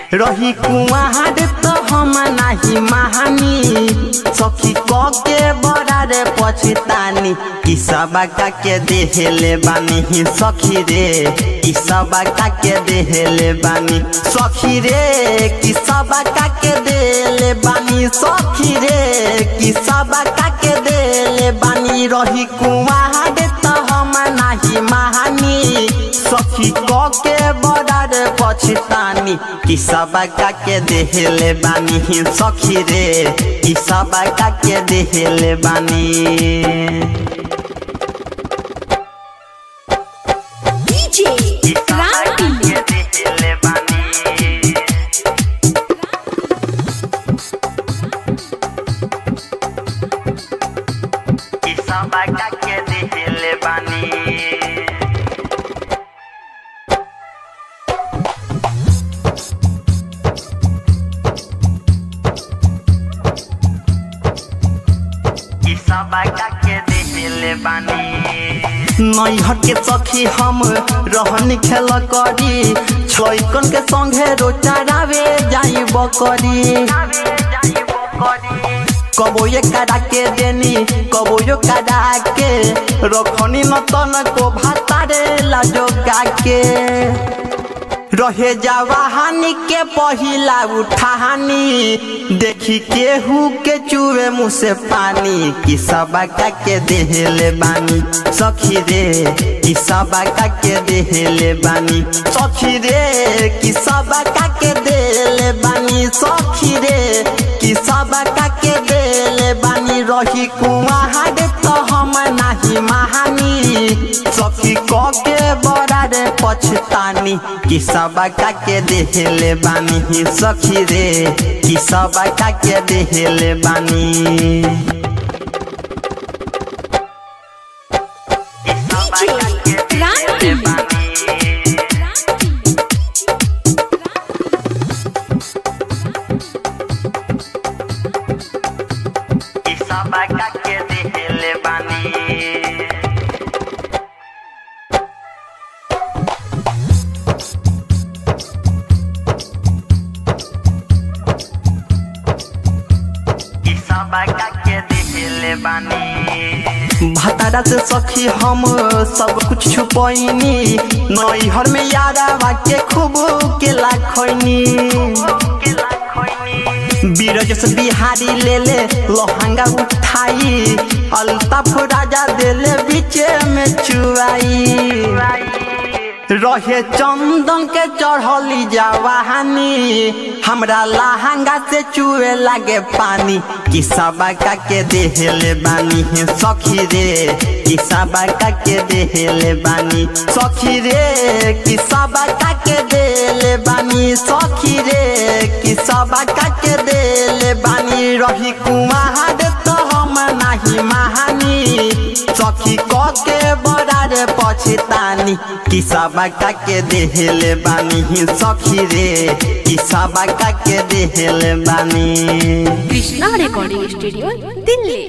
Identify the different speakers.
Speaker 1: रही कुआर तो हम नाही महानी सखी क के बड़ा रे पछतानी ई सब के देहले बानी सखी रे ई सब के देहले बानी सखी रे की सब के देले बानी सखी रे की सब के देले बानी रही कुआर तो हम नाही महानी सखी क के बड़ा रे पछतानी कि सब के देहले बानी सखी रे कि सब के देहले बानी
Speaker 2: DJ Randy.
Speaker 1: देहले बानी कि सब के देहले बानी ई सब के देहले बानी नैहर के सखी हम रहन खेल करी छैकन के संगे रोचारावे जाई बकरी कबो ये करा के देनी कबो यो करा के रखनी न तन को भातारे लाजो के रहे जवाहानी के पहिला उठानी देखी केहू के चुए मुँह से पानी कि सबका के देहले बानी सखी रे कि सबका के देहले बानी सखी रे कि सबका के देले बानी सखी रे कि सबका के देले बानी रही कुआर तो हम नाही महानी सखी क के बड़ा रे पछतानी कि सबका के देहले बानी सखी रे कि सबका के देहले बानी
Speaker 2: DJ Randy.
Speaker 1: कि सबका के देहले बानी कि सबका के देहले बानी भतारा से सखी हम सब कुछ छुपैनी नैहर में यारा के खूब के लाखनी बीरज से बिहारी ले ले लोहंगा उठाई अल्ताफ राजा देले बीचे में चुआई रहे चंदन के चढ़ली जवानी हमरा लहंगा से चुए लागे पानी कि सबका के देहले बानी सखी रे कि सबका के देहले बानी सखी रे कि सबका के देले बानी सखी रे कि सबका के देले बानी रही कुमार तो हम नाही महानी सखी क के बड़ा रे पछतानी कि सबका के देहले बानी सखी रे कि सबका के देहले बानी
Speaker 2: Krishna Recording Studio, Delhi.